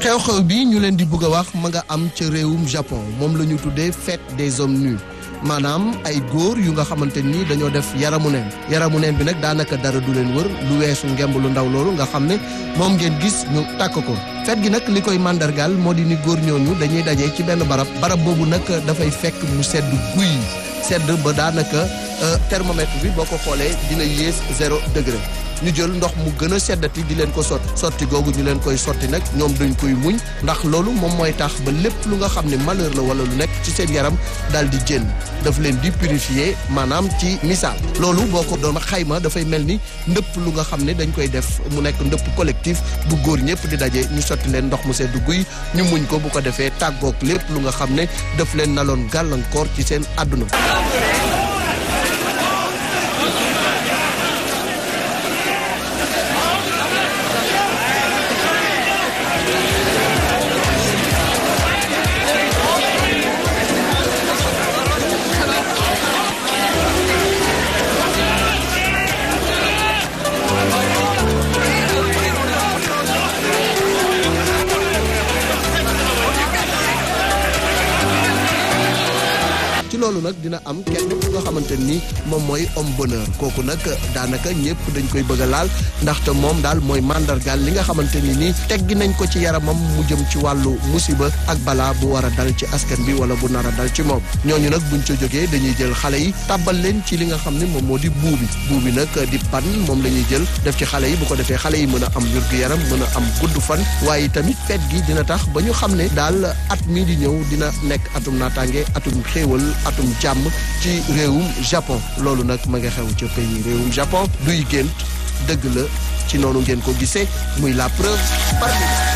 xew-xew bi ñu leen di bëgg a wax ma nga am ca réewum Japon moom la ñu tuddee fête des hommes nus maanaam ay góor yu nga xamante ni dañoo def yaramu neen yaramu neen bi nag daanaka dara du leen wër lu weesu ngemb lu ndaw loolu nga xam ne moom ngeen gis ñu tàkk ko fet gi nag li koy màndargaal moo di ni góor ñooñu dañuy daje ci benn barab barab boobu nag dafay fekk mu sedd guy sedd ba daanaka thermomètre bi boo ko xoolee dina yées zéro degré ñu jël ndox mu gën a seddati di leen ko sotti sotti googu ñu leen koy sotti nag ñoom dañ koy muñ ndax loolu moom mooy tax ba lépp lu nga xam ne malheur la wala lu nekk ci seen yaram daal di jën daf leen di purifier maanaam ci misaal loolu boo ko doon xayma dafay mel ni ndëpp lu nga xam ne dañ koy def mu nekk ndëpp collectif bu góor ñëpp di daje ñu sotti leen ndox mu sedd guy ñu muñ ko bu ko defee tàggoog lépp lu nga xam ne daf leen naloon gàllankoor ci seen àdduna ci loolu nag dina am kenn ku nga xamante ni moom mooy homme bonheur kooku nag daanaka ñëpp dañ koy bëgg a laal ndaxte moom daal mooy mandargaal li nga xamante ni nii teggi nañ ko ci yaramam mu jëm ci wàllu musiba ak balaa bu war a dal ci askan bi wala bu nar a dal ci moom ñooñu nag buñ ca jógee dañuy jël xale yi tàbbal leen ci li nga xam ne moom moo di buubi buubi nag di pan moom la ñuy jël def ci xale yi bu ko defee xale yi mën a am wér-gu-yaram mën a am gudd fan waaye tamit fet gi dina tax ba ñu xam ne daal at mii di ñëw dina nekk atum naataange atum xéewal atum jàmm ci réewum Japon loolu nag ma nga xew ca pays réewum Japon duy gént dëgg la ci noonu ngeen ko gisee muy la preuve par